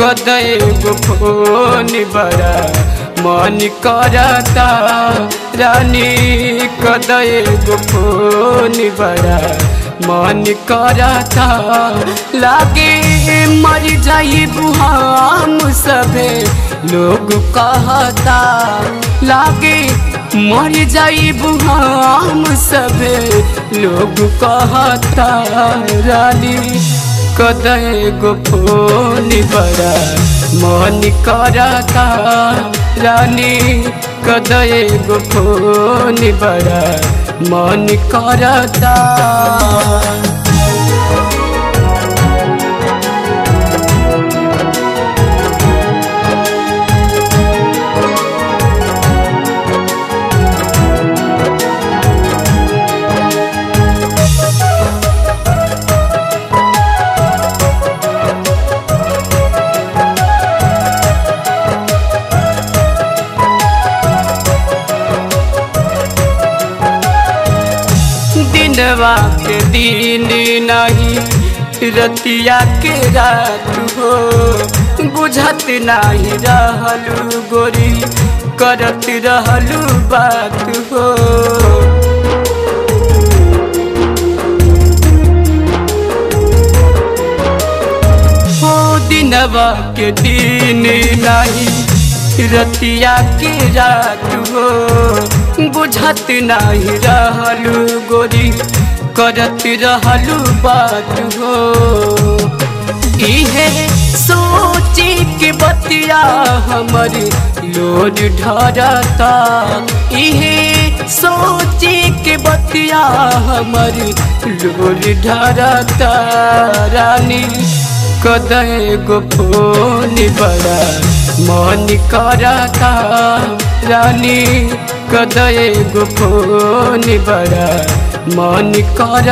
कदय गो फोन बड़ा मन करता रानी कदय गो फोन बड़ा मन करता लागे मर जाई हम सभे लोग कहता लागे मर जाई हम सभे लोग कहता रानी कदय गो फोन बड़ा मन करता रानी कदय गो फोन बड़ा मन करता दिनवा के दिन नहीं रतिया के रात हो बुझत नहीं रहलू गोरी करत रहलू बात हो हो दिनवा के दिन नहीं रतिया के रात हो बुझत नहीं रहलू गोरी करत रहलू बात हो इहे सोची के बतिया हमर लोड ढरता इहे सोची के बतिया हमर लोड ढरता रानी कदय गो फोन बड़ा मन करता रानी कदय गो फोन बड़ा मन कर